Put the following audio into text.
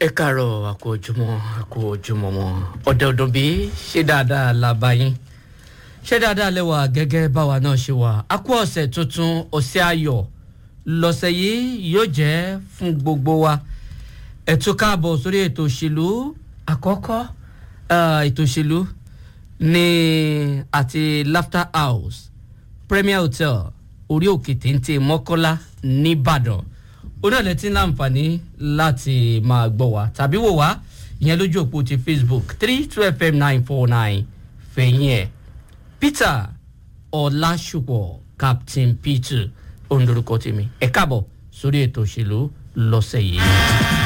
ẹ káàárọ̀ àkó ojúmọ́ àkó ojúmọ́ wọn ọ̀dẹ̀ ọ̀dọ̀ bí ṣé dáadáa la bá yín ṣé dáadáa lẹ́wà gẹ́gẹ́ báwa náà ṣe wà á kú ọ̀sẹ̀ tuntun ọ̀sẹ̀ ayọ̀ lọ́sẹ̀ yìí yóò jẹ́ fún gbogbo wa ẹ tún káàbọ̀ sórí ètò òṣèlú àkọ́kọ́ ètò òṣèlú ní àti laughter house premier hotel orí òkè téńté mọ́kọ́lá nìbàdàn onílẹ̀ tí ń láǹfààní láti máa gbọ́ wa tàbí wò wá ìyẹn lójú òpó ti facebook three two fm nine four nine fẹ̀yìn ẹ̀ peter ọ̀làṣùpọ̀ captain peter ondorúkọ tèmi ẹ̀ káàbọ̀ sórí ètò òṣèlú lọ́sẹ̀ yìí.